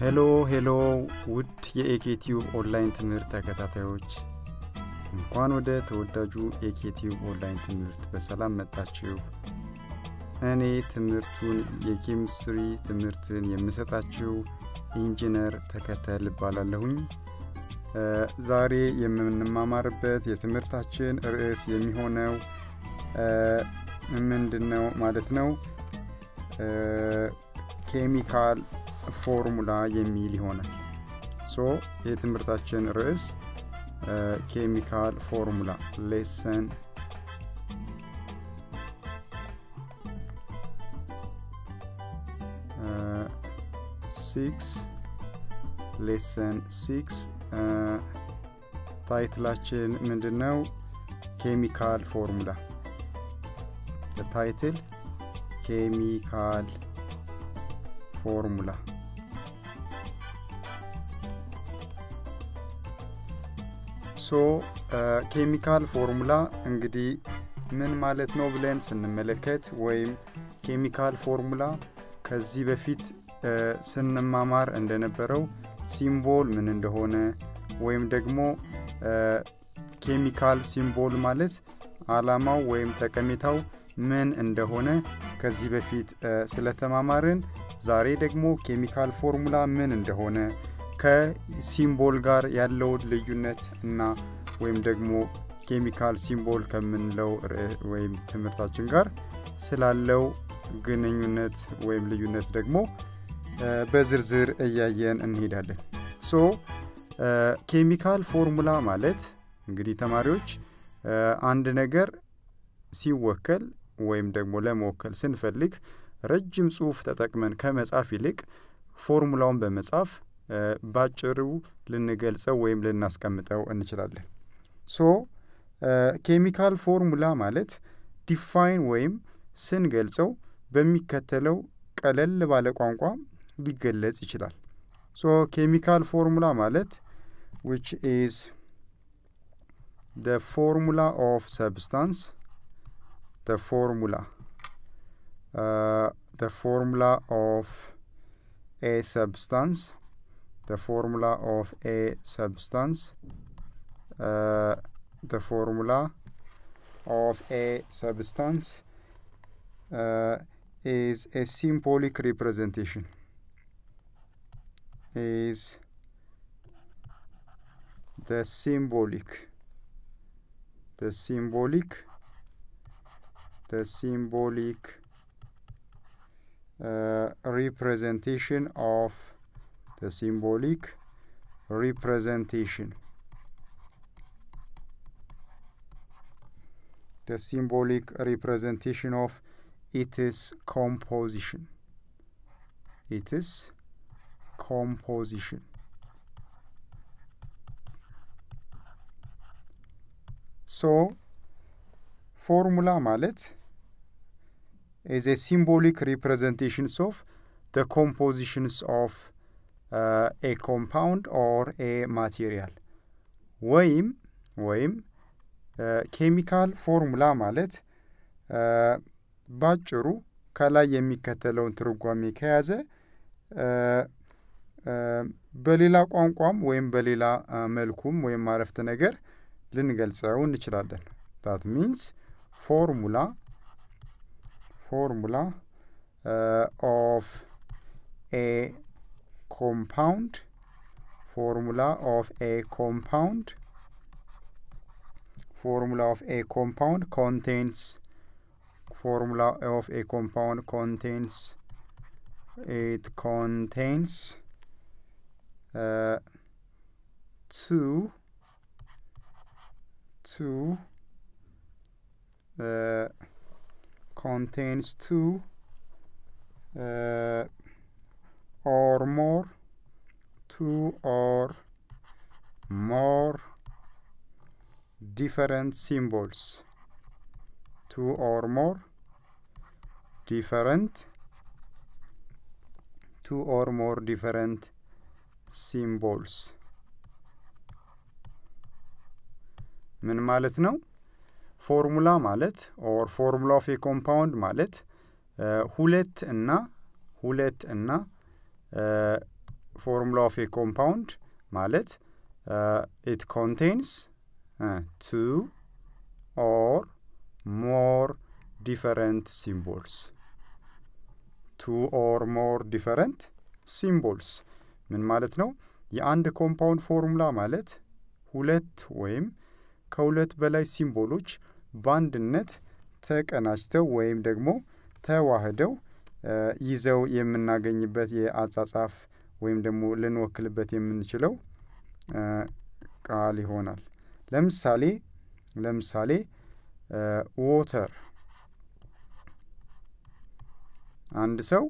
ሄሎ ሄሎ ውድ የኤኬቲዩብ ኦንላይን ትምህርት ተከታታዮች እንኳን ወደ ተወዳጁ ኤኬቲዩብ ኦንላይን ትምህርት በሰላም መጣችሁ እኔ ትምህርቱን የኬሚስትሪ ትምህርትን የምሰጣችው ኢንጂነር ተከተል እባላለሁኝ ዛሬ የምንማማርበት የትምህርታችን ርዕስ የሚሆነው ምንድን ነው ማለት ነው ኬሚካል ፎርሙላ የሚል ይሆናል ሶ የትምህርታችን ርዕስ ኬሚካል ፎርሙላ ሌሰን ሲክስ ሌሰን ሲክስ ታይትላችን ምንድን ነው ኬሚካል ፎርሙላ ታይትል ኬሚካል ፎርሙላ ሶ ኬሚካል ፎርሙላ እንግዲህ ምን ማለት ነው ብለን ስንመለከት ወይም ኬሚካል ፎርሙላ ከዚህ በፊት ስንማማር እንደነበረው ሲምቦል ምን እንደሆነ ወይም ደግሞ ኬሚካል ሲምቦል ማለት አላማው ወይም ጠቀሜታው ምን እንደሆነ ከዚህ በፊት ስለተማማርን ዛሬ ደግሞ ኬሚካል ፎርሙላ ምን እንደሆነ ከሲምቦል ጋር ያለውን ልዩነት እና ወይም ደግሞ ኬሚካል ሲምቦል ከምንለው ወይም ትምህርታችን ጋር ስላለው ግንኙነት ወይም ልዩነት ደግሞ በዝርዝር እያየን እንሄዳለን ሶ ኬሚካል ፎርሙላ ማለት እንግዲህ ተማሪዎች አንድ ነገር ሲወከል ወይም ደግሞ ለመወከል ስንፈልግ ረጅም ጽሁፍ ተጠቅመን ከመጻፍ ይልቅ ፎርሙላውን በመጻፍ ባጭሩ ልንገልጸው ወይም ልናስቀምጠው እንችላለን ሶ ኬሚካል ፎርሙላ ማለት ዲፋይን ወይም ስንገልጸው በሚከተለው ቀለል ባለ ቋንቋ ሊገለጽ ይችላል ሶ ኬሚካል ፎርሙላ ማለት which is the formula of substance the formula uh, the formula of a substance the formula of a substance uh, the formula of a substance uh, is a symbolic representation is the symbolic the symbolic the symbolic uh, representation of the symbolic representation the symbolic representation of its composition its composition ሶ ፎርሙላ ማለት is a symbolic representations of the compositions of uh, a compound or a material ወይም ወይም ኬሚካል ፎርሙላ ማለት ባጭሩ ከላይ የሚከተለውን ትርጓሜ ከያዘ በሌላ ቋንቋም ወይም በሌላ መልኩም ወይም አረፍተ ነገር ልንገልጸው እንችላለን ታት ሚንስ ፎርሙላ ፎርሙላ ኦፍ ኤ ኮምፓውንድ ፎርሙላ ኦፍ ኤ ኮምፓውንድ formula of a compound contains formula of a compound contains it contains uh, two two uh, contains two uh, or more two or more different symbols two or more different two or more different symbols ምን ማለት ነው ፎርሙላ ማለት ኦር ፎርሙላ ኦፍ ኮምፓውንድ ማለት ሁለት እና ሁለት እና ፎርሙላ ኦፍ ኤ ኮምፓውንድ ማለት ኢት ኮንቴንስ ቱ ኦር ሞር ዲፈረንት ሲምቦልስ ቱ ኦር ሞር ዲፈረንት ሲምቦልስ ምን ማለት ነው? የአንድ ኮምፓውንድ ፎርሙላ ማለት ሁለት ወይም ከሁለት በላይ ሲምቦሎች በአንድነት ተቀናጅተው ወይም ደግሞ ተዋህደው ይዘው የምናገኝበት የአጻጻፍ ወይም ደግሞ ልንወክልበት የምንችለው ቃል ይሆናል። ለምሳሌ ለምሳሌ ዎተር አንድ ሰው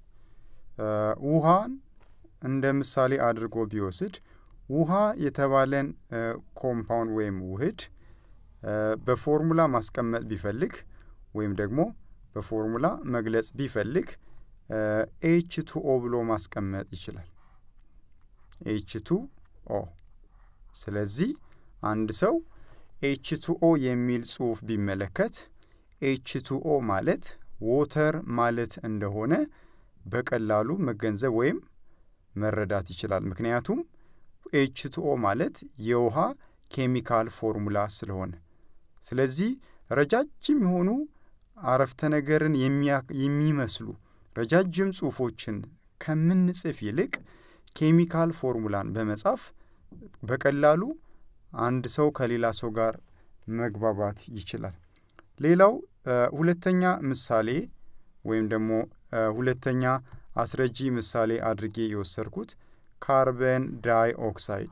ውሃን እንደ ምሳሌ አድርጎ ቢወስድ ውሃ የተባለን ኮምፓውንድ ወይም ውህድ በፎርሙላ ማስቀመጥ ቢፈልግ ወይም ደግሞ በፎርሙላ መግለጽ ቢፈልግ ኤች ቱ ኦ ብሎ ማስቀመጥ ይችላል። ኤች ቱ ኦ። ስለዚህ አንድ ሰው ኤች ቱ ኦ የሚል ጽሑፍ ቢመለከት ኤች ቱ ኦ ማለት ዎተር ማለት እንደሆነ በቀላሉ መገንዘብ ወይም መረዳት ይችላል። ምክንያቱም ኤች ቱ ኦ ማለት የውሃ ኬሚካል ፎርሙላ ስለሆነ። ስለዚህ ረጃጅም የሆኑ አረፍተ ነገርን የሚመስሉ ረጃጅም ጽሑፎችን ከምንጽፍ ይልቅ ኬሚካል ፎርሙላን በመጻፍ በቀላሉ አንድ ሰው ከሌላ ሰው ጋር መግባባት ይችላል። ሌላው ሁለተኛ ምሳሌ ወይም ደግሞ ሁለተኛ አስረጂ ምሳሌ አድርጌ የወሰድኩት ካርበን ዳይ ኦክሳይድ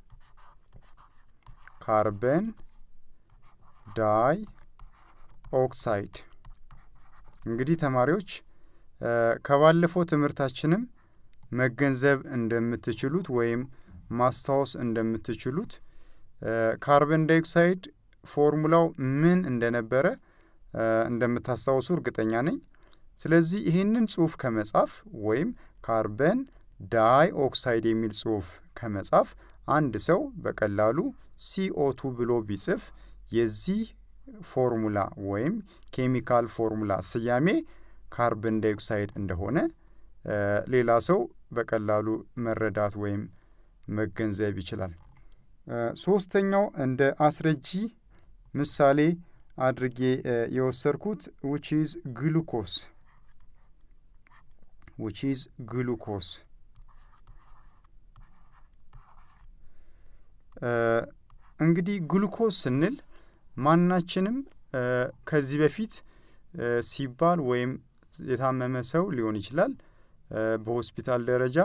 ካርበን ዳይ ኦክሳይድ እንግዲህ ተማሪዎች ከባለፈው ትምህርታችንም መገንዘብ እንደምትችሉት ወይም ማስታወስ እንደምትችሉት ካርበን ዳይኦክሳይድ ፎርሙላው ምን እንደነበረ እንደምታስታውሱ እርግጠኛ ነኝ። ስለዚህ ይህንን ጽሑፍ ከመጻፍ ወይም ካርበን ዳይ ኦክሳይድ የሚል ጽሑፍ ከመጻፍ አንድ ሰው በቀላሉ ሲኦቱ ብሎ ቢጽፍ የዚህ ፎርሙላ ወይም ኬሚካል ፎርሙላ ስያሜ ካርበን ዳይኦክሳይድ እንደሆነ ሌላ ሰው በቀላሉ መረዳት ወይም መገንዘብ ይችላል። ሶስተኛው እንደ አስረጂ ምሳሌ አድርጌ የወሰድኩት ዊች ኢዝ ግሉኮስ ዊች ኢዝ ግሉኮስ እንግዲህ ግሉኮስ ስንል ማናችንም ከዚህ በፊት ሲባል ወይም የታመመ ሰው ሊሆን ይችላል በሆስፒታል ደረጃ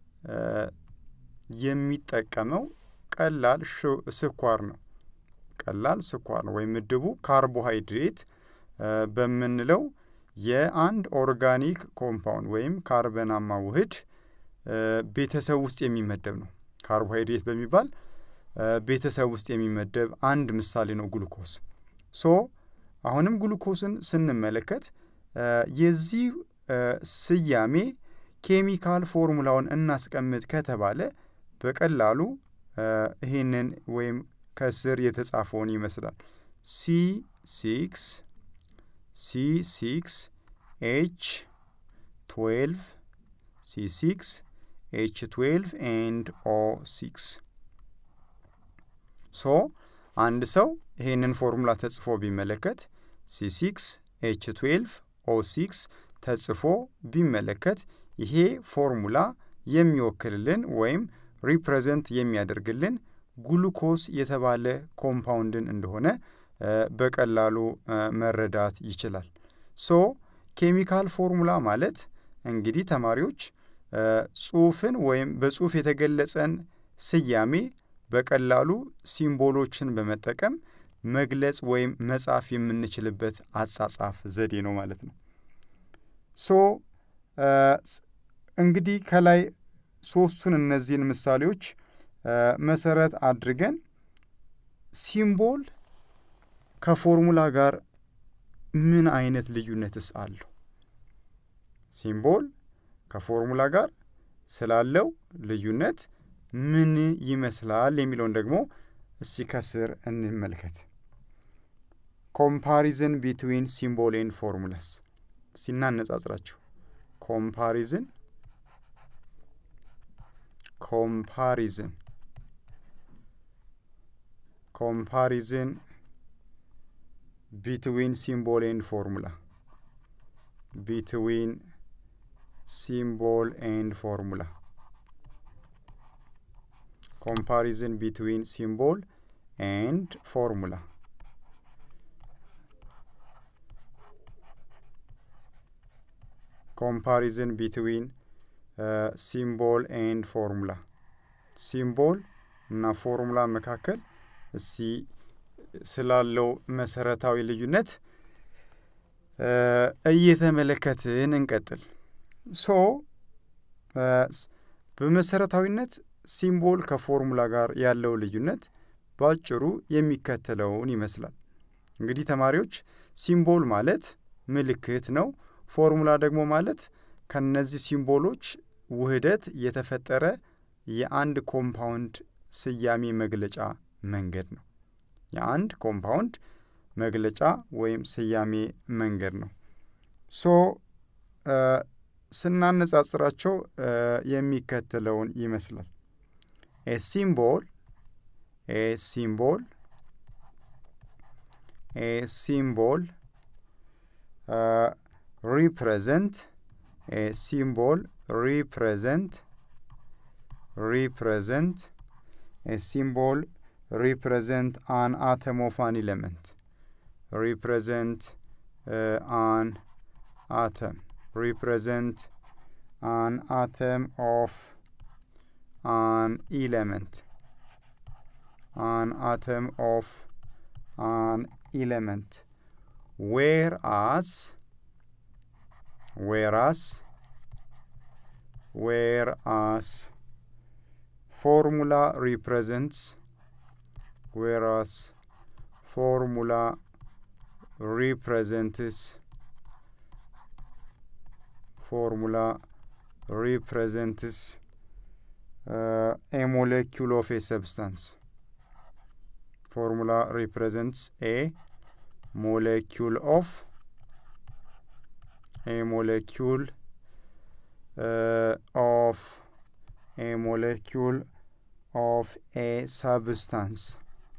የሚጠቀመው ቀላል ስኳር ነው። ቀላል ስኳር ነው ወይም ምድቡ ካርቦሃይድሬት በምንለው የአንድ ኦርጋኒክ ኮምፓውንድ ወይም ካርበናማ ውህድ ቤተሰብ ውስጥ የሚመደብ ነው። ካርቦሃይድሬት በሚባል ቤተሰብ ውስጥ የሚመደብ አንድ ምሳሌ ነው ግሉኮስ። ሶ አሁንም ግሉኮስን ስንመለከት የዚህ ስያሜ ኬሚካል ፎርሙላውን እናስቀምጥ ከተባለ በቀላሉ ይህንን ወይም ከስር የተጻፈውን ይመስላል። ሲ ሲክስ ሲ ሲክስ ኤች ትዌልቭ ሲ ሲክስ ኤች ትዌልቭ ኤንድ ኦ ሲክስ ሶ አንድ ሰው ይህንን ፎርሙላ ተጽፎ ቢመለከት ሲ ሲክስ ኤች ትዌልቭ ኦ ሲክስ ተጽፎ ቢመለከት ይሄ ፎርሙላ የሚወክልልን ወይም ሪፕሬዘንት የሚያደርግልን ግሉኮስ የተባለ ኮምፓውንድን እንደሆነ በቀላሉ መረዳት ይችላል። ሶ ኬሚካል ፎርሙላ ማለት እንግዲህ ተማሪዎች ጽሑፍን ወይም በጽሑፍ የተገለጸን ስያሜ በቀላሉ ሲምቦሎችን በመጠቀም መግለጽ ወይም መጻፍ የምንችልበት አጻጻፍ ዘዴ ነው ማለት ነው። ሶ እንግዲህ ከላይ ሶስቱን እነዚህን ምሳሌዎች መሰረት አድርገን ሲምቦል ከፎርሙላ ጋር ምን አይነት ልዩነትስ አለው? ሲምቦል ከፎርሙላ ጋር ስላለው ልዩነት ምን ይመስላል የሚለውን ደግሞ እስቲ ከስር እንመልከት። ኮምፓሪዝን ቢትዊን ሲምቦል ኤንድ ፎርሙላስ እስቲ እናነጻጽራቸው። ኮምፓሪዝን ኮምፓሪዝን ኮምፓሪዝን ቢትዊን ሲምቦል ኤንድ ፎርሙላ ቢትዊን ሲምቦል ኤንድ ፎርሙላ comparison between symbol and formula comparison between ሲምቦል ኤንድ ፎርሙላ ሲምቦል እና ፎርሙላ መካከል እስቲ ስላለው መሰረታዊ ልዩነት እየተመለከትን እንቀጥል። ሶ በመሰረታዊነት ሲምቦል ከፎርሙላ ጋር ያለው ልዩነት በአጭሩ የሚከተለውን ይመስላል። እንግዲህ ተማሪዎች ሲምቦል ማለት ምልክት ነው። ፎርሙላ ደግሞ ማለት ከነዚህ ሲምቦሎች ውህደት የተፈጠረ የአንድ ኮምፓውንድ ስያሜ መግለጫ መንገድ ነው። የአንድ ኮምፓውንድ መግለጫ ወይም ስያሜ መንገድ ነው። ሶ ስናነጻጽራቸው የሚከተለውን ይመስላል። a symbol a symbol a symbol uh, represent a symbol represent represent a symbol represent an atom of an element represent uh, an atom represent an atom of an element an atom of an element whereas whereas whereas formula represents whereas formula represents formula represents uh, a molecule of a substance. Formula represents a molecule of a molecule uh, of a molecule of a substance.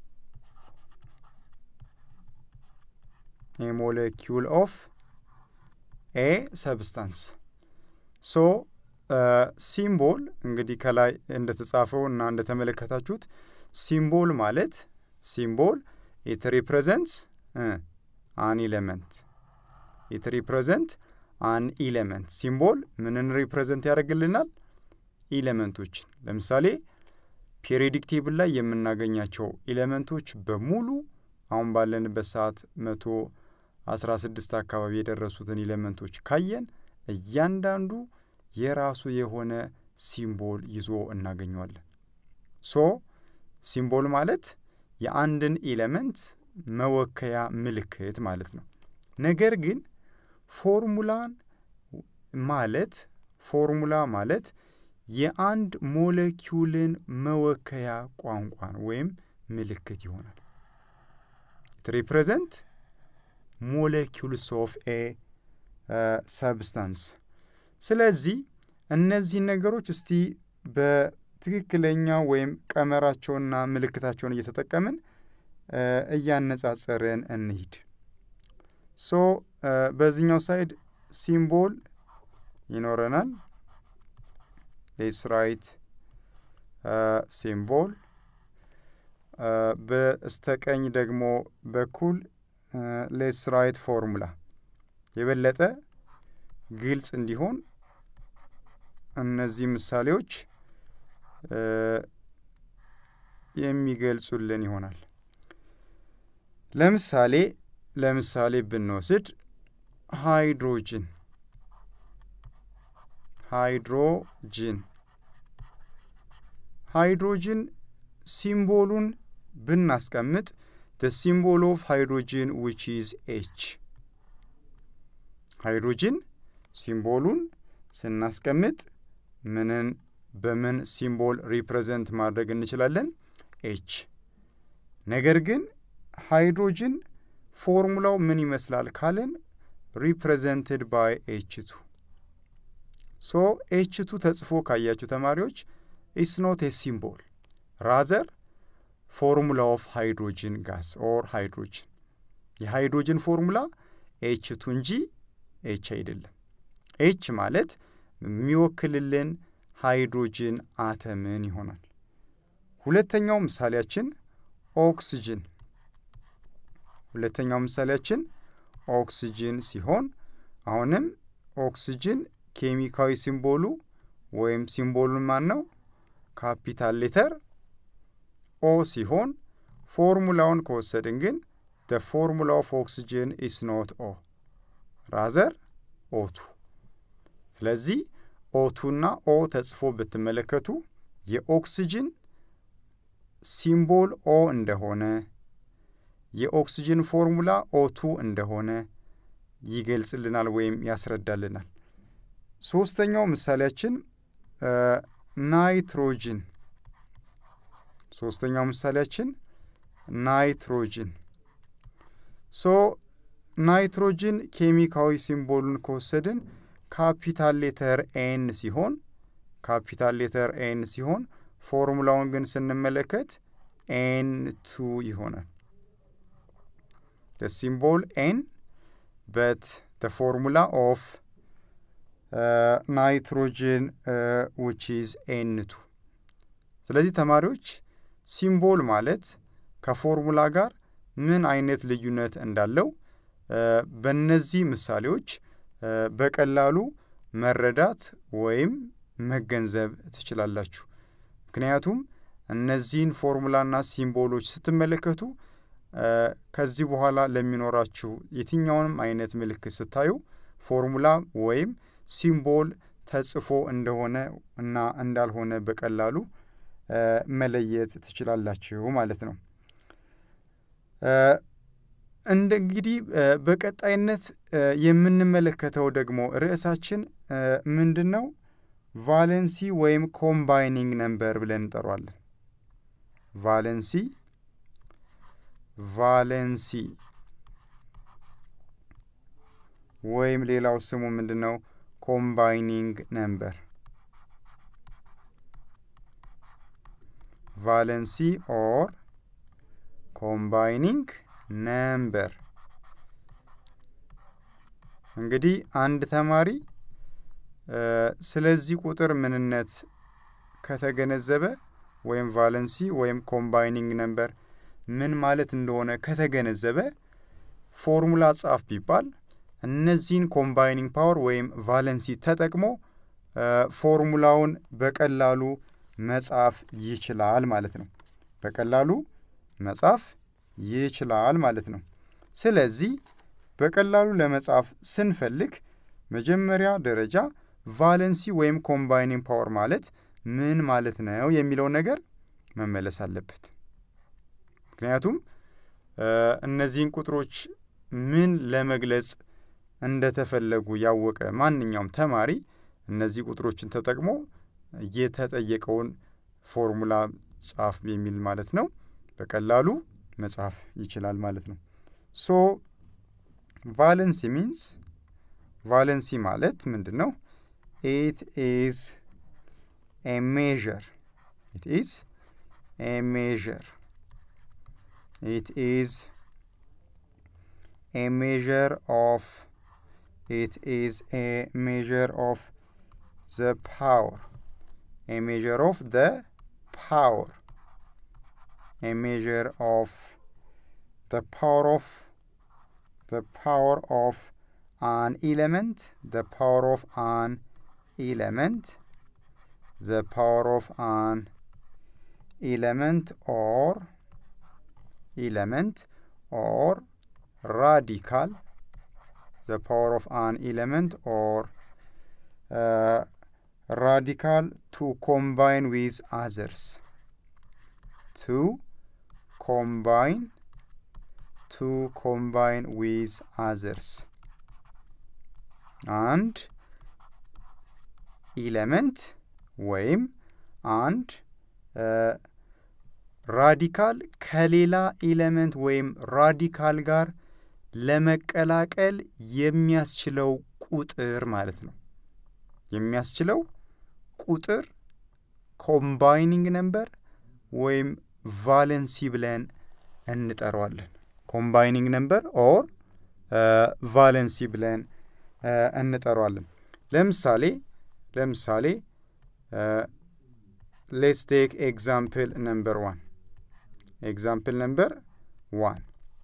A molecule of a substance. So ሲምቦል እንግዲህ ከላይ እንደተጻፈው እና እንደተመለከታችሁት ሲምቦል ማለት ሲምቦል ኢት ሪፕሬዘንትስ አን ኢሌመንት ኢት ሪፕሬዘንት አን ኢሌመንት ሲምቦል ምንን ሪፕሬዘንት ያደርግልናል? ኢሌመንቶችን። ለምሳሌ ፔሪዮዲክ ቴብል ላይ የምናገኛቸው ኢሌመንቶች በሙሉ አሁን ባለንበት ሰዓት መቶ አስራ ስድስት አካባቢ የደረሱትን ኢሌመንቶች ካየን እያንዳንዱ የራሱ የሆነ ሲምቦል ይዞ እናገኘዋለን። ሶ ሲምቦል ማለት የአንድን ኤሌመንት መወከያ ምልክት ማለት ነው። ነገር ግን ፎርሙላን ማለት ፎርሙላ ማለት የአንድ ሞለኪውልን መወከያ ቋንቋን ወይም ምልክት ይሆናል። ኢት ሪፕሬዘንት ሞለኪውልስ ኦፍ ኤ ሰብስታንስ ስለዚህ እነዚህን ነገሮች እስቲ በትክክለኛ ወይም ቀመራቸውንና ምልክታቸውን እየተጠቀምን እያነጻጸርን እንሂድ። ሶ በዚህኛው ሳይድ ሲምቦል ይኖረናል። ሌስ ራይት ሲምቦል፣ በስተቀኝ ደግሞ በኩል ሌስ ራይት ፎርሙላ የበለጠ ግልጽ እንዲሆን እነዚህ ምሳሌዎች የሚገልጹልን ይሆናል። ለምሳሌ ለምሳሌ ብንወስድ ሃይድሮጅን ሃይድሮጅን ሃይድሮጅን ሲምቦሉን ብናስቀምጥ the symbol of hydrogen which is H ሃይድሮጅን ሲምቦሉን ስናስቀምጥ ምንን በምን ሲምቦል ሪፕሬዘንት ማድረግ እንችላለን? ኤች። ነገር ግን ሃይድሮጅን ፎርሙላው ምን ይመስላል ካለን ሪፕሬዘንትድ ባይ ኤች ቱ። ሶ ኤች ቱ ተጽፎ ካያችሁ ተማሪዎች ኢትስ ኖት ኤ ሲምቦል ራዘር ፎርሙላ ኦፍ ሃይድሮጅን ጋስ ኦር ሃይድሮጅን የሃይድሮጅን ፎርሙላ ኤች ቱ እንጂ ኤች አይደለም። ኤች ማለት የሚወክልልን ሃይድሮጅን አተምን ይሆናል። ሁለተኛው ምሳሌያችን ኦክስጅን ሁለተኛው ምሳሌያችን ኦክስጅን ሲሆን አሁንም ኦክስጅን ኬሚካዊ ሲምቦሉ ወይም ሲምቦሉን ማን ነው? ካፒታል ሌተር ኦ ሲሆን ፎርሙላውን ከወሰድን ግን ደ ፎርሙላ ኦፍ ኦክስጅን ኢስ ኖት ኦ ራዘር ኦቱ። ስለዚህ ኦቱና ኦ ተጽፎ ብትመለከቱ የኦክስጅን ሲምቦል ኦ እንደሆነ የኦክስጅን ፎርሙላ ኦቱ እንደሆነ ይገልጽልናል ወይም ያስረዳልናል። ሶስተኛው ምሳሌያችን ናይትሮጅን ሶስተኛው ምሳሌያችን ናይትሮጅን ሶ ናይትሮጅን ኬሚካዊ ሲምቦሉን ከወሰድን ካፒታል ሌተር ኤን ሲሆን ካፒታል ሌተር ኤን ሲሆን ፎርሙላውን ግን ስንመለከት ኤን ቱ ይሆናል። the symbol n but the formula of uh, nitrogen uh, which is n2 ስለዚህ ተማሪዎች ሲምቦል ማለት ከፎርሙላ ጋር ምን አይነት ልዩነት እንዳለው በእነዚህ ምሳሌዎች በቀላሉ መረዳት ወይም መገንዘብ ትችላላችሁ። ምክንያቱም እነዚህን ፎርሙላና ሲምቦሎች ስትመለከቱ ከዚህ በኋላ ለሚኖራችሁ የትኛውንም አይነት ምልክት ስታዩ ፎርሙላ ወይም ሲምቦል ተጽፎ እንደሆነ እና እንዳልሆነ በቀላሉ መለየት ትችላላችሁ ማለት ነው። እንደ እንግዲህ በቀጣይነት የምንመለከተው ደግሞ ርዕሳችን ምንድን ነው? ቫለንሲ ወይም ኮምባይኒንግ ነምበር ብለን እንጠሯለን። ቫለንሲ ቫለንሲ ወይም ሌላው ስሙ ምንድን ነው? ኮምባይኒንግ ነምበር ቫለንሲ ኦር ኮምባይኒንግ ነምበር። እንግዲህ አንድ ተማሪ ስለዚህ ቁጥር ምንነት ከተገነዘበ ወይም ቫለንሲ ወይም ኮምባይኒንግ ነምበር ምን ማለት እንደሆነ ከተገነዘበ ፎርሙላ ጻፍ ቢባል እነዚህን ኮምባይኒንግ ፓወር ወይም ቫለንሲ ተጠቅሞ ፎርሙላውን በቀላሉ መጻፍ ይችላል ማለት ነው። በቀላሉ መጻፍ ይችላል ማለት ነው። ስለዚህ በቀላሉ ለመጻፍ ስንፈልግ መጀመሪያ ደረጃ ቫለንሲ ወይም ኮምባይኒንግ ፓወር ማለት ምን ማለት ነው የሚለው ነገር መመለስ አለበት። ምክንያቱም እነዚህን ቁጥሮች ምን ለመግለጽ እንደተፈለጉ ያወቀ ማንኛውም ተማሪ እነዚህ ቁጥሮችን ተጠቅሞ የተጠየቀውን ፎርሙላ ጻፍ የሚል ማለት ነው በቀላሉ መጻፍ ይችላል ማለት ነው። ሶ ቫለንሲ ሚንስ ቫለንሲ ማለት ምንድን ነው? ኢት ኢዝ ኤ ሜዥር ኢት ኢዝ ኤ ሜዥር it is a measure of it is a measure of the power a measure of the power a measure of the power of the power of an element the power of an element the power of an element or element or radical the power of an element or uh, radical to combine with others to combine to combine with others and element ወይም አንድ ራዲካል ከሌላ ኤሌመንት ወይም ራዲካል ጋር ለመቀላቀል የሚያስችለው ቁጥር ማለት ነው። የሚያስችለው ቁጥር ኮምባይኒንግ ነምበር ወይም ቫለንሲ ብለን እንጠራዋለን። ኮምባይኒንግ ነምበር ኦር ቫለንሲ ብለን እንጠራዋለን። ለምሳሌ ለምሳሌ ሌትስ ቴክ ኤግዛምፕል ነምበር ዋን ኤግዛምፕል ነምበር ዋን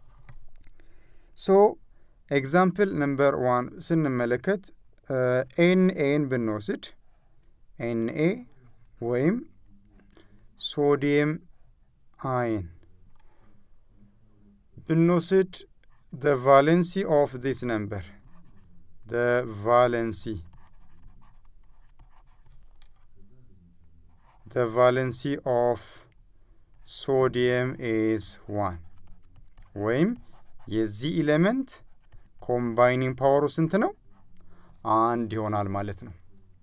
ሶ ኤግዛምፕል ነምበር ዋን ስንመለከት ኤን ኤን ብንወስድ ኤን ኤ ወይም ሶዲየም አይን ብንወስድ the valency of this number the valency the valency of sodium is 1 ወይም የዚህ ኢሌመንት ኮምባይኒንግ ፓወሩ ስንት ነው? አንድ ይሆናል ማለት ነው።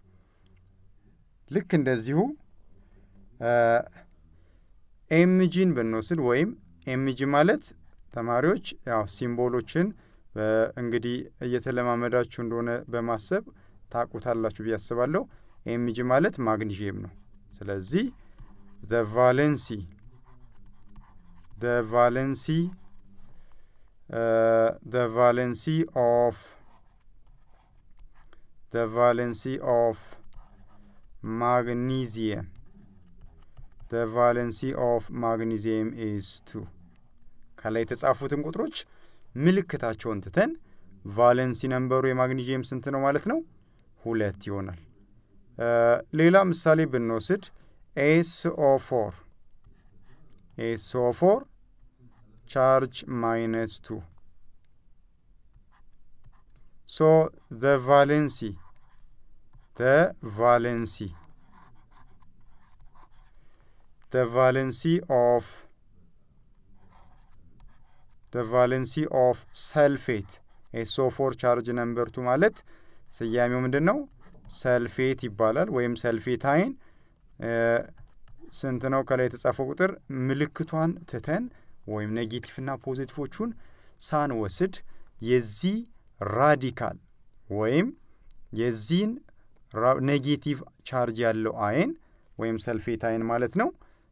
ልክ እንደዚሁ ኤምጂን ብንወስድ ወይም ኤምጂ ማለት ተማሪዎች ያው ሲምቦሎችን እንግዲህ እየተለማመዳችሁ እንደሆነ በማሰብ ታቁታላችሁ ብዬ አስባለሁ። ኤምጂ ማለት ማግኒዥየም ነው። ስለዚህ ዘ ቫለንሲ ዘ ቫለንሲ ዘ ቫለንሲ ኦፍ ዘ ቫለንሲ ኦፍ ማግኒዚየም ዘ ቫለንሲ ኦፍ ማግኒዚየም ኢዝ ቱ ከላይ የተጻፉትን ቁጥሮች ምልክታቸውን ትተን ቫለንሲ ነምበሩ የማግኒዥየም ስንት ነው ማለት ነው? ሁለት ይሆናል። ሌላ ምሳሌ ብንወስድ ኤስኦ ፎር ኤስኦ ፎር ቻርጅ ማይነስ ቱ ሶ ዘ ቫለንሲ ዘ ቫለንሲ ዘ ቫለንሲ ኦፍ the valency of sulfate SO4 ቻርጅ ነምበር ቱ ማለት ስያሜው ምንድን ነው? ሰልፌት ይባላል። ወይም ሰልፌት አይን ስንት ነው? ከላይ የተጻፈው ቁጥር ምልክቷን ትተን ወይም ኔጌቲቭና ፖዚቲቮቹን ሳንወስድ የዚህ ራዲካል ወይም የዚህን ኔጌቲቭ ቻርጅ ያለው አይን ወይም ሰልፌት አይን ማለት ነው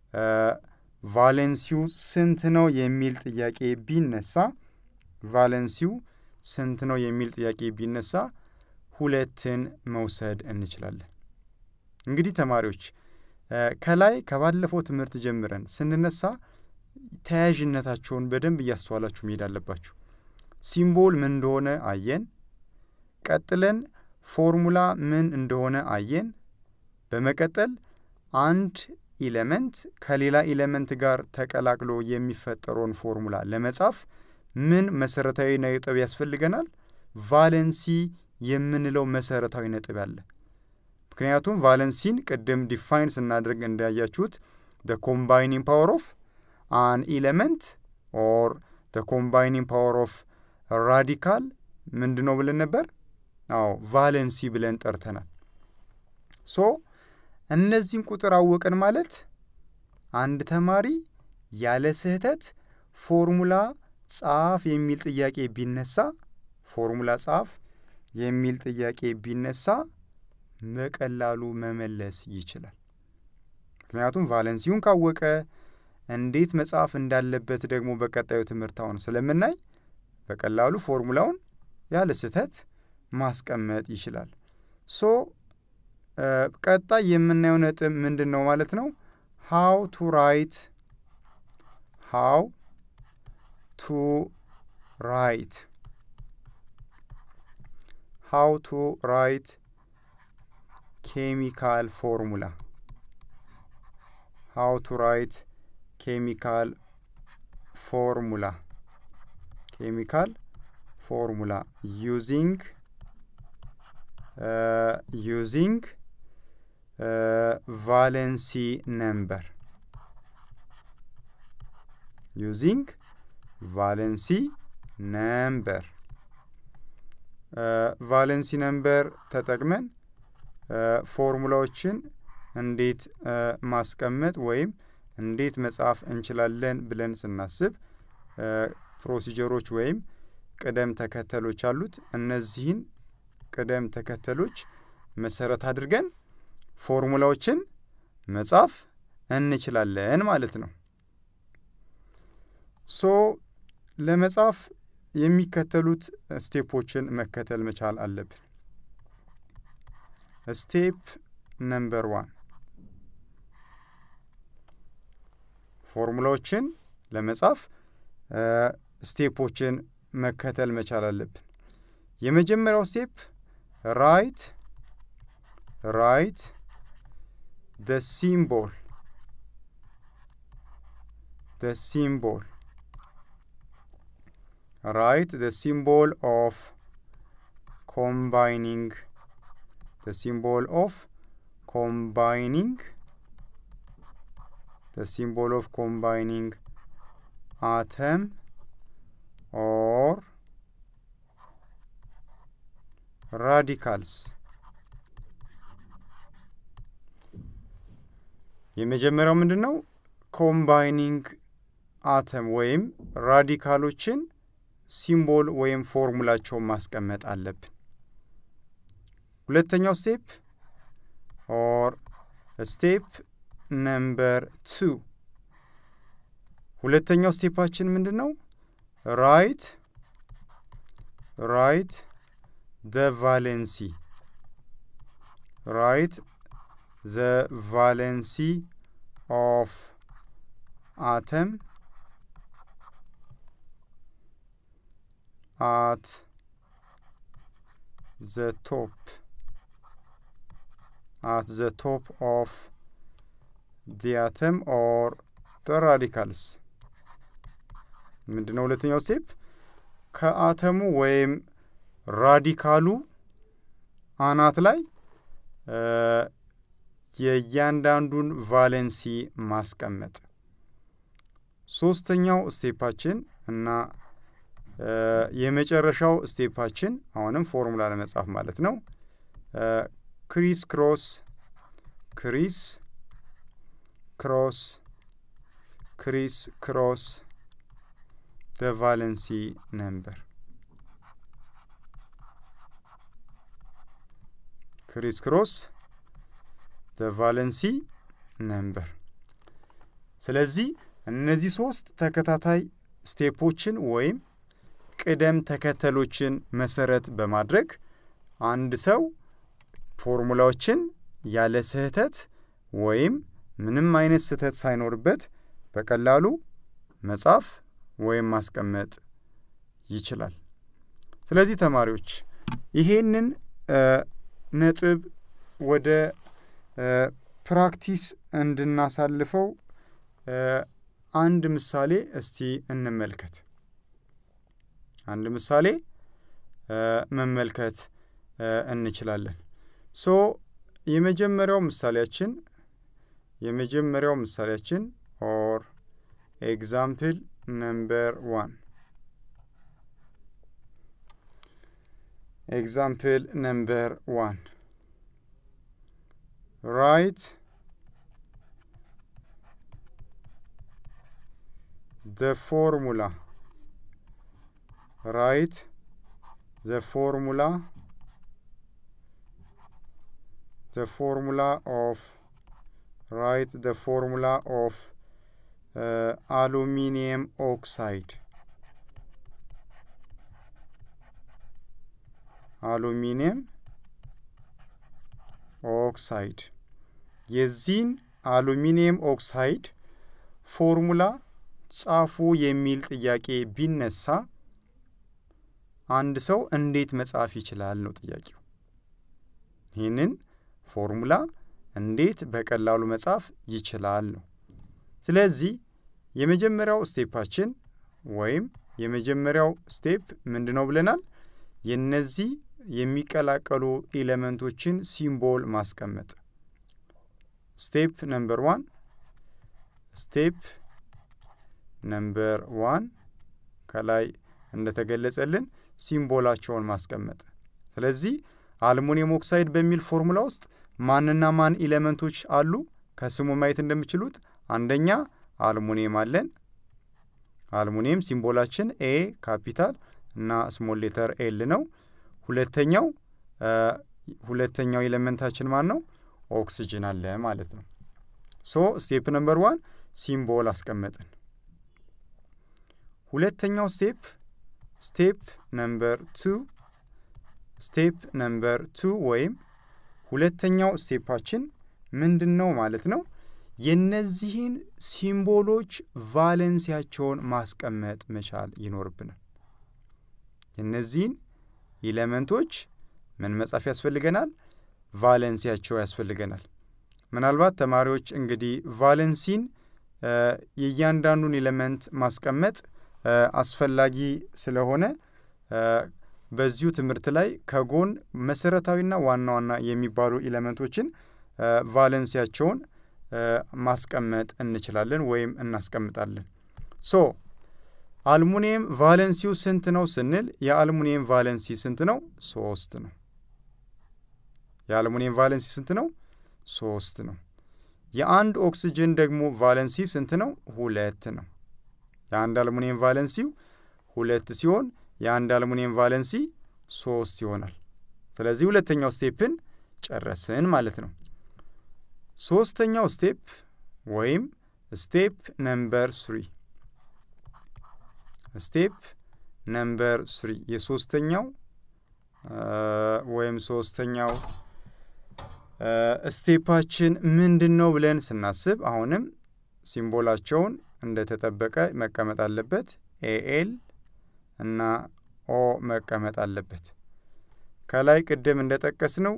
ቫለንሲው ስንት ነው የሚል ጥያቄ ቢነሳ ቫለንሲው ስንት ነው የሚል ጥያቄ ቢነሳ ሁለትን መውሰድ እንችላለን። እንግዲህ ተማሪዎች ከላይ ከባለፈው ትምህርት ጀምረን ስንነሳ ተያያዥነታቸውን በደንብ እያስተዋላችሁ መሄድ አለባችሁ። ሲምቦል ምን እንደሆነ አየን። ቀጥለን ፎርሙላ ምን እንደሆነ አየን። በመቀጠል አንድ ኢለመንት ከሌላ ኢለመንት ጋር ተቀላቅሎ የሚፈጠረውን ፎርሙላ ለመጻፍ ምን መሰረታዊ ነጥብ ያስፈልገናል? ቫለንሲ የምንለው መሰረታዊ ነጥብ አለ። ምክንያቱም ቫለንሲን ቅድም ዲፋይን ስናደርግ እንዳያችሁት ደ ኮምባይኒንግ ፓወር ኦፍ አን ኢለመንት ኦር ደ ኮምባይኒንግ ፓወር ኦፍ ራዲካል ምንድን ነው ብለን ነበር? አዎ ቫለንሲ ብለን ጠርተናል። ሶ እነዚህን ቁጥር አወቅን ማለት አንድ ተማሪ ያለ ስህተት ፎርሙላ ጻፍ የሚል ጥያቄ ቢነሳ ፎርሙላ ጻፍ የሚል ጥያቄ ቢነሳ በቀላሉ መመለስ ይችላል። ምክንያቱም ቫለንሲውን ካወቀ እንዴት መጻፍ እንዳለበት ደግሞ በቀጣዩ ትምህርት አሁን ስለምናይ በቀላሉ ፎርሙላውን ያለ ስህተት ማስቀመጥ ይችላል። ሶ ቀጣይ የምናየው ነጥብ ምንድን ነው ማለት ነው? ሃው ቱ ራይት ሃው ቱ ራይት ሃው ቱ ራይት ኬሚካል ፎርሙላ ሃው ቱ ራይት ኬሚካል ፎርሙላ ኬሚካል ፎርሙላ ዩዚንግ ዩዚንግ ቫለንሲ ነምበር ዩዚንግ ቫለንሲ ነምበር ቫለንሲ ነምበር ተጠቅመን ፎርሙላዎችን እንዴት ማስቀመጥ ወይም እንዴት መጻፍ እንችላለን ብለን ስናስብ ፕሮሲጀሮች ወይም ቅደም ተከተሎች አሉት። እነዚህን ቅደም ተከተሎች መሰረት አድርገን ፎርሙላዎችን መጻፍ እንችላለን ማለት ነው። ሶ ለመጻፍ የሚከተሉት ስቴፖችን መከተል መቻል አለብን። ስቴፕ ነምበር ዋን ፎርሙላዎችን ለመጻፍ ስቴፖችን መከተል መቻል አለብን። የመጀመሪያው ስቴፕ ራይት ራይት ደ ሲምቦል ደ ሲምቦል write the symbol of combining the symbol of combining the symbol of combining atom or radicals የመጀመሪያው ምንድን ነው? ኮምባይኒንግ አተም ወይም ራዲካሎችን ሲምቦል ወይም ፎርሙላቸውን ማስቀመጥ አለብን። ሁለተኛው ስቴፕ ኦር ስቴፕ ነምበር ቱ ሁለተኛው ስቴፓችን ምንድን ነው? ራይት ራይት ዘ ቫሌንሲ ራይት ዘ ቫሌንሲ ኦፍ አተም at the top at the top of the atom or the radicals ምንድን ነው ሁለተኛው ስቴፕ ከአተሙ ወይም ራዲካሉ አናት ላይ የእያንዳንዱን ቫሌንሲ ማስቀመጥ ሶስተኛው ስቴፓችን እና የመጨረሻው ስቴፓችን አሁንም ፎርሙላ ለመጻፍ ማለት ነው። ክሪስ ክሮስ ክሪስ ክሮስ ክሪስ ክሮስ ደ ቫለንሲ ነምበር ክሪስ ክሮስ ደ ቫለንሲ ነምበር። ስለዚህ እነዚህ ሶስት ተከታታይ ስቴፖችን ወይም ቅደም ተከተሎችን መሰረት በማድረግ አንድ ሰው ፎርሙላዎችን ያለ ስህተት ወይም ምንም አይነት ስህተት ሳይኖርበት በቀላሉ መጻፍ ወይም ማስቀመጥ ይችላል። ስለዚህ ተማሪዎች ይሄንን ነጥብ ወደ ፕራክቲስ እንድናሳልፈው አንድ ምሳሌ እስቲ እንመልከት። አንድ ምሳሌ መመልከት እንችላለን። ሶ የመጀመሪያው ምሳሌያችን የመጀመሪያው ምሳሌያችን ኦር ኤግዛምፕል ነምበር ዋን ኤግዛምፕል ነምበር ዋን ራይት the formula write the formula the formula of write the formula of uh, aluminium oxide aluminium ኦክሳይድ የዚህን አሉሚኒየም ኦክሳይድ ፎርሙላ ጻፉ የሚል ጥያቄ ቢነሳ አንድ ሰው እንዴት መጻፍ ይችላል ነው ጥያቄው። ይህንን ፎርሙላ እንዴት በቀላሉ መጻፍ ይችላል ነው። ስለዚህ የመጀመሪያው ስቴፓችን ወይም የመጀመሪያው ስቴፕ ምንድን ነው ብለናል? የነዚህ የሚቀላቀሉ ኤሌመንቶችን ሲምቦል ማስቀመጥ። ስቴፕ ነምበር ዋን ስቴፕ ነምበር ዋን ከላይ እንደተገለጸልን ሲምቦላቸውን ማስቀመጥ። ስለዚህ አልሙኒየም ኦክሳይድ በሚል ፎርሙላ ውስጥ ማንና ማን ኤሌመንቶች አሉ? ከስሙ ማየት እንደሚችሉት አንደኛ አልሙኒየም አለን። አልሙኒየም ሲምቦላችን ኤ ካፒታል እና ስሞል ሌተር ኤል ነው። ሁለተኛው ሁለተኛው ኤሌመንታችን ማን ነው? ኦክስጅን አለ ማለት ነው። ሶ ስቴፕ ነምበር ዋን ሲምቦል አስቀመጥን። ሁለተኛው ስቴፕ ስቴፕ ነምበር ቱ ስቴፕ ነምበር ቱ ወይም ሁለተኛው ስቴፓችን ምንድን ነው ማለት ነው? የነዚህን ሲምቦሎች ቫለንሲያቸውን ማስቀመጥ መቻል ይኖርብናል። የነዚህን ኢለመንቶች ምን መጻፍ ያስፈልገናል? ቫለንሲያቸው ያስፈልገናል። ምናልባት ተማሪዎች እንግዲህ ቫለንሲን የእያንዳንዱን ኤሌመንት ማስቀመጥ አስፈላጊ ስለሆነ በዚሁ ትምህርት ላይ ከጎን መሰረታዊና ዋና ዋና የሚባሉ ኤሌመንቶችን ቫለንሲያቸውን ማስቀመጥ እንችላለን ወይም እናስቀምጣለን። ሶ አልሙኒየም ቫለንሲው ስንት ነው ስንል የአልሙኒየም ቫለንሲ ስንት ነው? ሶስት ነው። የአልሙኒየም ቫለንሲ ስንት ነው? ሶስት ነው። የአንድ ኦክስጅን ደግሞ ቫለንሲ ስንት ነው? ሁለት ነው። የአንድ አልሙኒየም ቫለንሲው ሁለት ሲሆን የአንድ አልሙኒየም ቫለንሲ ሶስት ይሆናል። ስለዚህ ሁለተኛው ስቴፕን ጨረስን ማለት ነው። ሶስተኛው ስቴፕ ወይም ስቴፕ ነምበር ስሪ ስቴፕ ነምበር ስሪ የሶስተኛው ወይም ሶስተኛው ስቴፓችን ምንድን ነው ብለን ስናስብ አሁንም ሲምቦላቸውን እንደተጠበቀ መቀመጥ አለበት። ኤኤል እና ኦ መቀመጥ አለበት። ከላይ ቅድም እንደጠቀስነው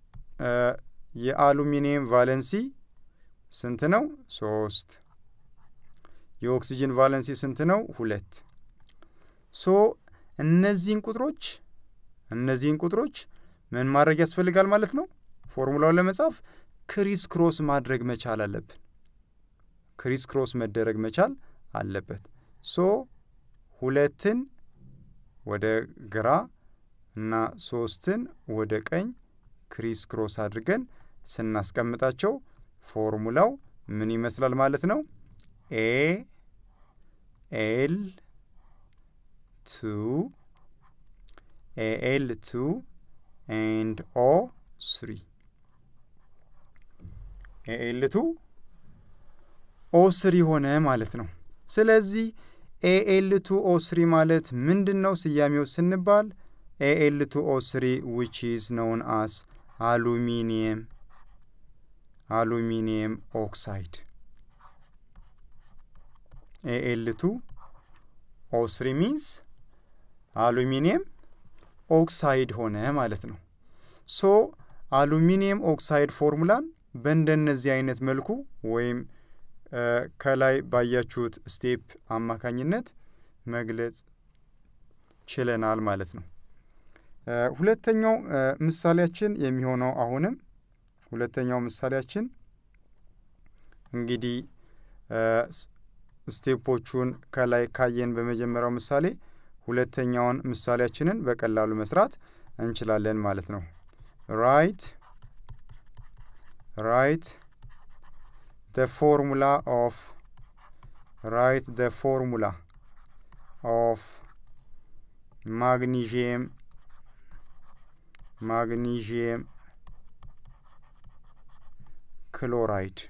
የአሉሚኒየም ቫለንሲ ስንት ነው? ሶስት። የኦክሲጅን ቫለንሲ ስንት ነው? ሁለት። ሶ እነዚህን ቁጥሮች እነዚህን ቁጥሮች ምን ማድረግ ያስፈልጋል ማለት ነው? ፎርሙላውን ለመጻፍ ክሪስ ክሮስ ማድረግ መቻል አለብን። ክሪስ ክሮስ መደረግ መቻል አለበት። ሶ ሁለትን ወደ ግራ እና ሶስትን ወደ ቀኝ ክሪስ ክሮስ አድርገን ስናስቀምጣቸው ፎርሙላው ምን ይመስላል ማለት ነው? ኤ ኤል ቱ ኤኤል ቱ ኤንድ ኦ ስሪ ኤኤል ቱ ኦ ስሪ ሆነ ማለት ነው። ስለዚህ ኤኤል ቱ ኦ ስሪ ማለት ምንድን ነው ስያሜው ስንባል ኤኤል ቱ ኦ ስሪ ዊች ኢዝ ነውን አስ አሉሚኒየም አሉሚኒየም ኦክሳይድ ኤኤል ቱ ኦ ስሪ ሚንስ አሉሚኒየም ኦክሳይድ ሆነ ማለት ነው። ሶ አሉሚኒየም ኦክሳይድ ፎርሙላን በእንደነዚህ አይነት መልኩ ወይም ከላይ ባያችሁት ስቴፕ አማካኝነት መግለጽ ችለናል ማለት ነው። ሁለተኛው ምሳሌያችን የሚሆነው አሁንም ሁለተኛው ምሳሌያችን እንግዲህ ስቴፖቹን ከላይ ካየን በመጀመሪያው ምሳሌ ሁለተኛውን ምሳሌያችንን በቀላሉ መስራት እንችላለን ማለት ነው። ራይት ራይት the formula of write the formula of magnesium magnesium chloride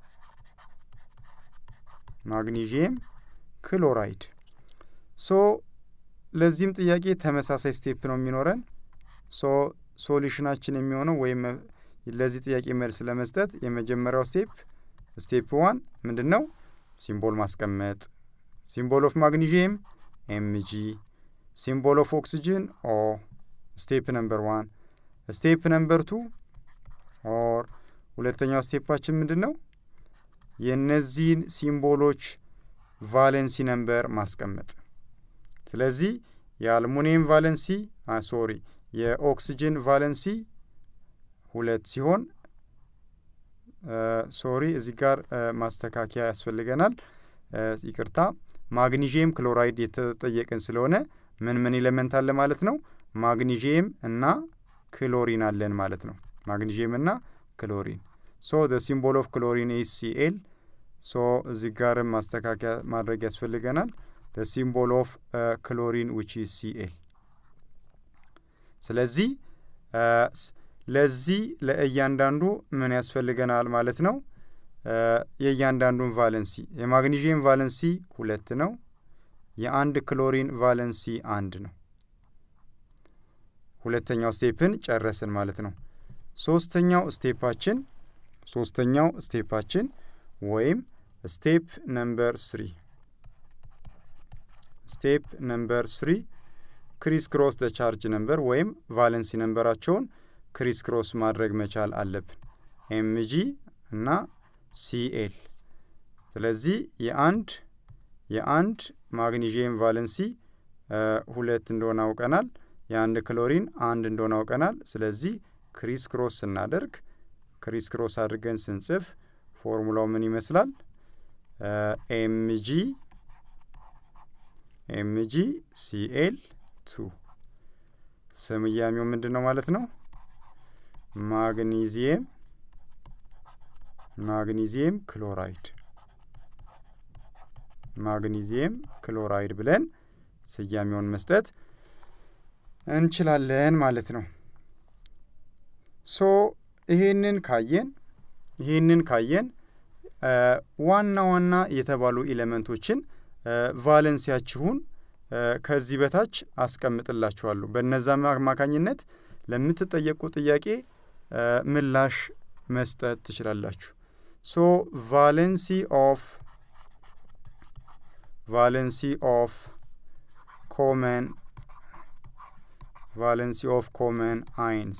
ማግኒዥየም ክሎራይድ ሶ ለዚህም ጥያቄ ተመሳሳይ ስቴፕ ነው የሚኖረን ሶ ሶሉሽናችን የሚሆነው ወይም ለዚህ ጥያቄ መልስ ለመስጠት የመጀመሪያው ስቴፕ ስቴፕ ዋን ምንድን ነው? ሲምቦል ማስቀመጥ። ሲምቦል ኦፍ ማግኒዥየም ኤምጂ፣ ሲምቦል ኦፍ ኦክሲጅን ኦ። ስቴፕ ነምበር ዋን። ስቴፕ ነምበር ቱ ኦር ሁለተኛው ስቴፓችን ምንድን ነው? የእነዚህን ሲምቦሎች ቫለንሲ ነምበር ማስቀመጥ። ስለዚህ የአልሙኒየም ቫለንሲ ሶሪ የኦክሲጅን ቫለንሲ ሁለት ሲሆን ሶሪ እዚህ ጋር ማስተካከያ ያስፈልገናል። ይቅርታ ማግኒዥየም ክሎራይድ የተጠየቅን ስለሆነ ምን ምን ኤሌመንት አለ ማለት ነው? ማግኒዥየም እና ክሎሪን አለን ማለት ነው። ማግኒዥየም እና ክሎሪን ሶ ደ ሲምቦል ኦፍ ክሎሪን ኢዝ ሲኤል። ሶ እዚህ ጋርም ማስተካከያ ማድረግ ያስፈልገናል። ደ ሲምቦል ኦፍ ክሎሪን ዊች ኢዝ ሲኤል። ስለዚህ ለዚህ ለእያንዳንዱ ምን ያስፈልገናል ማለት ነው? የእያንዳንዱን ቫለንሲ የማግኒዥየም ቫለንሲ ሁለት ነው። የአንድ ክሎሪን ቫለንሲ አንድ ነው። ሁለተኛው ስቴፕን ጨረስን ማለት ነው። ሶስተኛው ስቴፓችን ሶስተኛው ስቴፓችን ወይም ስቴፕ ነምበር ስሪ ስቴፕ ነምበር ስሪ ክሪስ ክሮስ ደ ቻርጅ ነምበር ወይም ቫለንሲ ነምበራቸውን ክሪስ ክሮስ ማድረግ መቻል አለብን። ኤምጂ እና ሲኤል። ስለዚህ የአንድ የአንድ ማግኒዥየም ቫለንሲ ሁለት እንደሆነ አውቀናል። የአንድ ክሎሪን አንድ እንደሆነ አውቀናል። ስለዚህ ክሪስ ክሮስ ስናደርግ ክሪስ ክሮስ አድርገን ስንጽፍ ፎርሙላው ምን ይመስላል? ኤምጂ ኤምጂ ሲኤል ቱ ስያሜው ምንድን ነው ማለት ነው? ማግኒዚየም ማግኒዚየም ክሎራይድ ማግኒዚየም ክሎራይድ ብለን ስያሜውን መስጠት እንችላለን ማለት ነው። ሶ ይሄንን ካየን ይሄንን ካየን ዋና ዋና የተባሉ ኤሌመንቶችን ቫለንሲያችሁን ከዚህ በታች አስቀምጥላችኋለሁ። በነዛ አማካኝነት ለምትጠየቁ ጥያቄ ምላሽ መስጠት ትችላላችሁ። ሶ ቫለንሲ ኦፍ ቫለንሲ ኦፍ ኮመን ቫለንሲ ኦፍ ኮመን አይንስ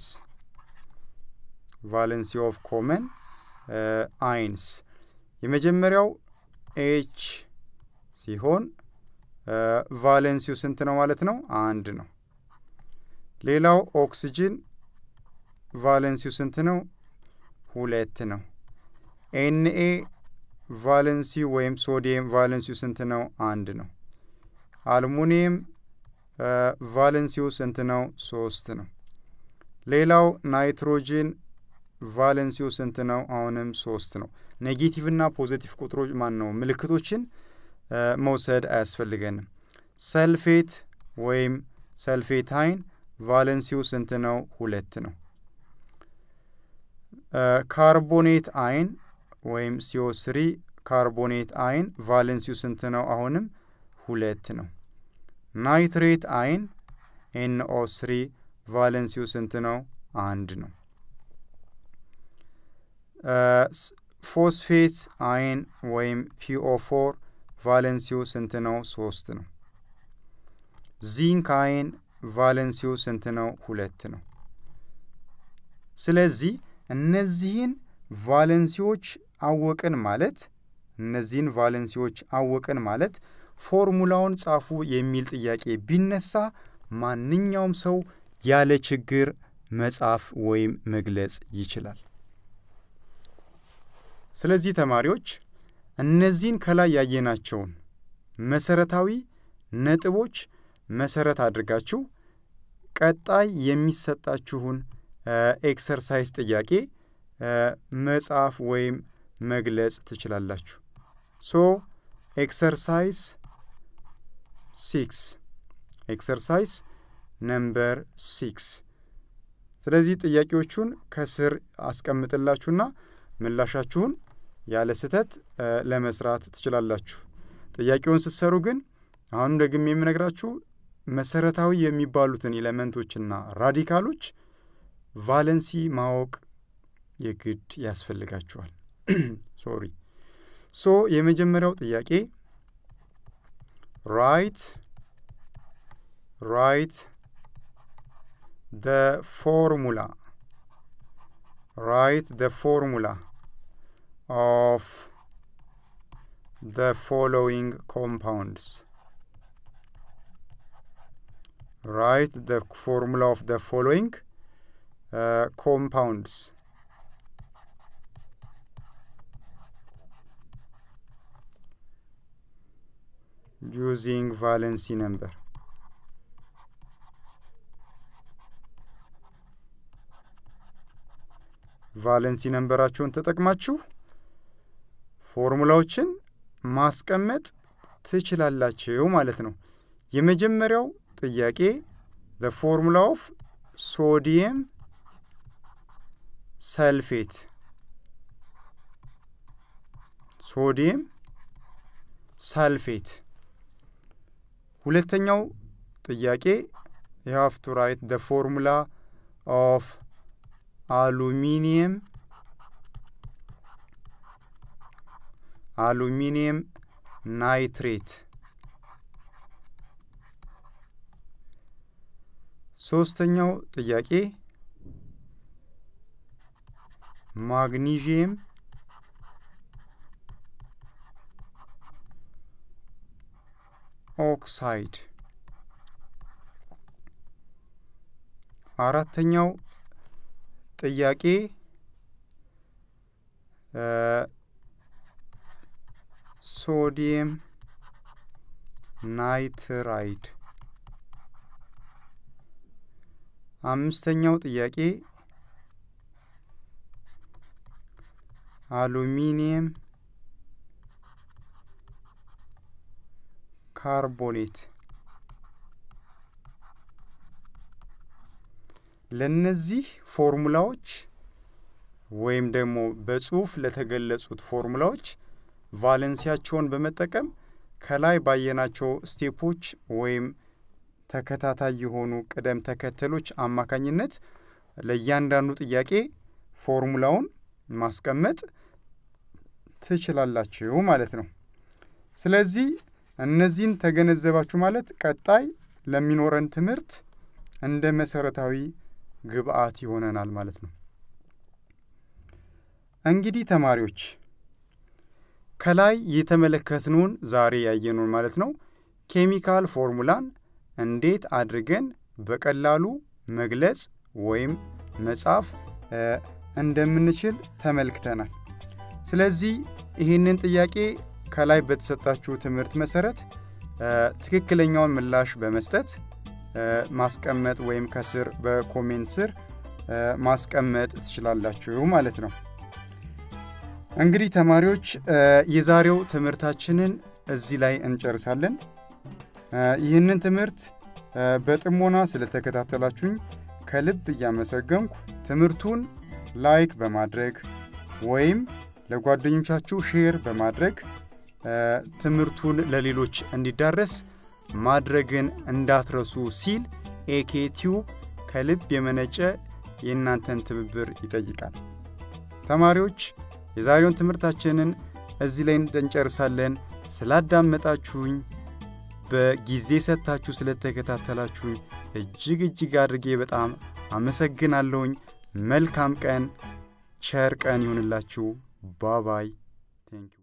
ቫለንሲ ኦፍ ኮመን አይንስ የመጀመሪያው ኤች ሲሆን ቫለንሲው ስንት ነው ማለት ነው? አንድ ነው። ሌላው ኦክስጅን ቫለንሲው ስንት ነው? ሁለት ነው። ኤንኤ ቫለንሲው ወይም ሶዲየም ቫለንሲው ስንት ነው? አንድ ነው። አልሙኒየም ቫለንሲው ስንት ነው? ሶስት ነው። ሌላው ናይትሮጅን ቫለንሲው ስንት ነው? አሁንም ሶስት ነው። ኔጌቲቭና ፖዘቲቭ ቁጥሮች ማን ነው ምልክቶችን መውሰድ አያስፈልገንም። ሰልፌት ወይም ሰልፌታይን ቫለንሲው ስንት ነው? ሁለት ነው። ካርቦኔት አይን ወይም ሲኦ ስሪ ካርቦኔት አይን ቫለንሲው ስንት ነው? አሁንም ሁለት ነው። ናይትሬት አይን ኤንኦ ስሪ ቫለንሲው ስንት ነው? አንድ ነው። ፎስፌት አይን ወይም ፒኦ ፎር ቫለንሲው ስንት ነው? ሶስት ነው። ዚንክ አይን ቫለንሲው ስንት ነው? ሁለት ነው። ስለዚህ እነዚህን ቫለንሲዎች አወቅን ማለት እነዚህን ቫለንሲዎች አወቅን ማለት ፎርሙላውን ጻፉ የሚል ጥያቄ ቢነሳ ማንኛውም ሰው ያለ ችግር መጻፍ ወይም መግለጽ ይችላል። ስለዚህ ተማሪዎች እነዚህን ከላይ ያየናቸውን መሰረታዊ ነጥቦች መሰረት አድርጋችሁ ቀጣይ የሚሰጣችሁን ኤክሰርሳይዝ ጥያቄ መጻፍ ወይም መግለጽ ትችላላችሁ። ሶ ኤክሰርሳይዝ ሲክስ ኤክሰርሳይዝ ነምበር ሲክስ። ስለዚህ ጥያቄዎቹን ከስር አስቀምጥላችሁና ምላሻችሁን ያለ ስህተት ለመስራት ትችላላችሁ። ጥያቄውን ስትሰሩ ግን አሁንም ደግሜ የምነግራችሁ መሰረታዊ የሚባሉትን ኤሌመንቶችና ራዲካሎች ቫለንሲ ማወቅ የግድ ያስፈልጋችኋል። ሶሪ ሶ የመጀመሪያው ጥያቄ ራይት ራይት ደ ፎርሙላ ራይት ደ ፎርሙላ ኦፍ the following compounds. Write the formula of the following uh, compounds. Using valency number. ቫለንሲ ነንበራቸውን ተጠቅማችሁ ፎርሙላዎችን ማስቀመጥ ትችላላችሁ ማለት ነው። የመጀመሪያው ጥያቄ ዘ ፎርሙላ ኦፍ ሶዲየም ሰልፌት ሶዲየም ሳልፌት። ሁለተኛው ጥያቄ you have to write the formula of aluminium አሉሚኒየም ናይትሬት። ሶስተኛው ጥያቄ ማግኒዥየም ኦክሳይድ። አራተኛው ጥያቄ ሶዲየም ናይትራይድ። አምስተኛው ጥያቄ አሉሚኒየም ካርቦኔት። ለነዚህ ፎርሙላዎች ወይም ደግሞ በጽሁፍ ለተገለጹት ፎርሙላዎች ቫለንሲያቸውን በመጠቀም ከላይ ባየናቸው ስቴፖች ወይም ተከታታይ የሆኑ ቅደም ተከተሎች አማካኝነት ለእያንዳንዱ ጥያቄ ፎርሙላውን ማስቀመጥ ትችላላችሁ ማለት ነው። ስለዚህ እነዚህን ተገነዘባችሁ ማለት ቀጣይ ለሚኖረን ትምህርት እንደ መሰረታዊ ግብአት ይሆነናል ማለት ነው። እንግዲህ ተማሪዎች ከላይ የተመለከትነውን ዛሬ ያየነውን ማለት ነው ኬሚካል ፎርሙላን እንዴት አድርገን በቀላሉ መግለጽ ወይም መጻፍ እንደምንችል ተመልክተናል። ስለዚህ ይህንን ጥያቄ ከላይ በተሰጣችሁ ትምህርት መሰረት ትክክለኛውን ምላሽ በመስጠት ማስቀመጥ ወይም ከስር በኮሜንት ስር ማስቀመጥ ትችላላችሁ ማለት ነው። እንግዲህ ተማሪዎች የዛሬው ትምህርታችንን እዚህ ላይ እንጨርሳለን። ይህንን ትምህርት በጥሞና ስለተከታተላችሁኝ ከልብ እያመሰገንኩ ትምህርቱን ላይክ በማድረግ ወይም ለጓደኞቻችሁ ሼር በማድረግ ትምህርቱን ለሌሎች እንዲዳረስ ማድረግን እንዳትረሱ ሲል ኤኬ ቲዩብ ከልብ የመነጨ የእናንተን ትብብር ይጠይቃል። ተማሪዎች የዛሬውን ትምህርታችንን እዚህ ላይ እንጨርሳለን። ስላዳመጣችሁኝ በጊዜ ሰጥታችሁ ስለተከታተላችሁኝ እጅግ እጅግ አድርጌ በጣም አመሰግናለሁኝ። መልካም ቀን፣ ቸር ቀን ይሁንላችሁ። ባባይ ቴንክ